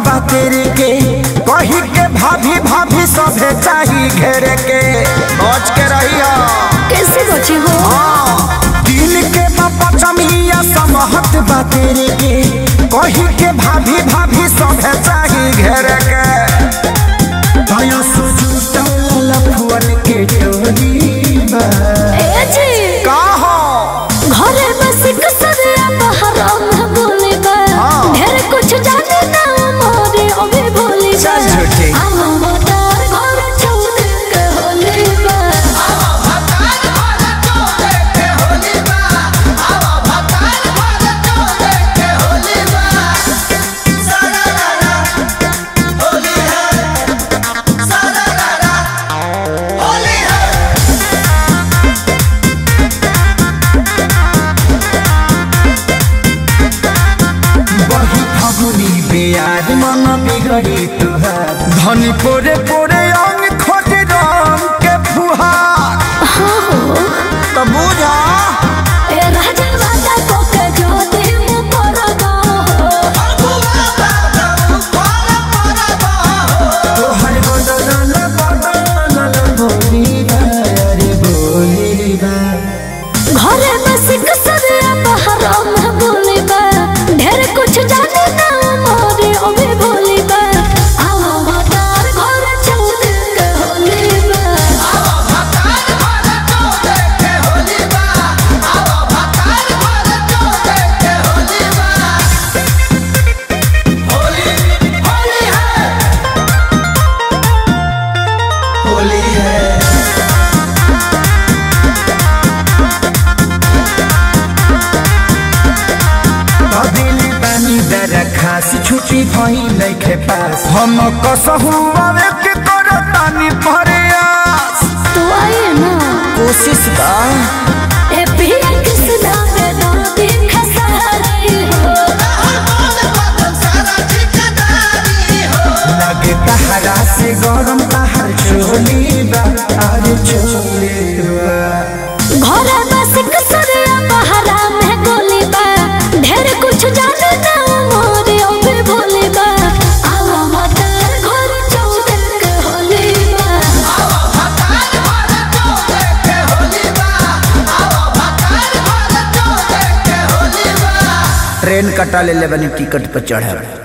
बा तेरे के कही के भाभी भाभी सभे चाही घेरे के बच के रहिया कैसे बचे हो दिल के पचमिया समहत बा तेरे के कही के भाभी भाभी सभे चाही घेरे के दया सुजुटल लफुअन के टोली बा ए जी का हो घरे बस कसरिया बहरा में बोले बा हाँ। ढेर कुछ जाने ना मोरे ओबे बोले बा चल झूठी। हम मोटार घर छोड़ के होले बा बही फगुनी बेयार मन बिगड़ी तुहार धनी पोरे पोरे अंग खोट रंग के फुहार हाँ हो तो बुझा ए राजा वादा को के जो दिन पर गो तोहर बदल बदल बोली अरे बोली बा घरे बस कसरिया बहरा में बोले बा ढेर कुछ जाने ना मोरे ओबे बोले बा हम मोटार घर छोड़ के होले बा अदिली पानी दर खास छुट्टी भई नइखे पास हम कसहु आवे के करतानी प्रयास तो आइए ना कोशिश बा ए पिया कृष्णा में दादी खसारी हो लगे तहरा से गरम तहर चोली बा अरे चोली बा घरे बस कसरिया बहरा में गोली बा ढेर कुछ जाने ना मोरे ओबे बोले बा आवा मोटार घर छोड़ के होले बा ट्रेन कटा ले ले बनी टिकट पर चढ़े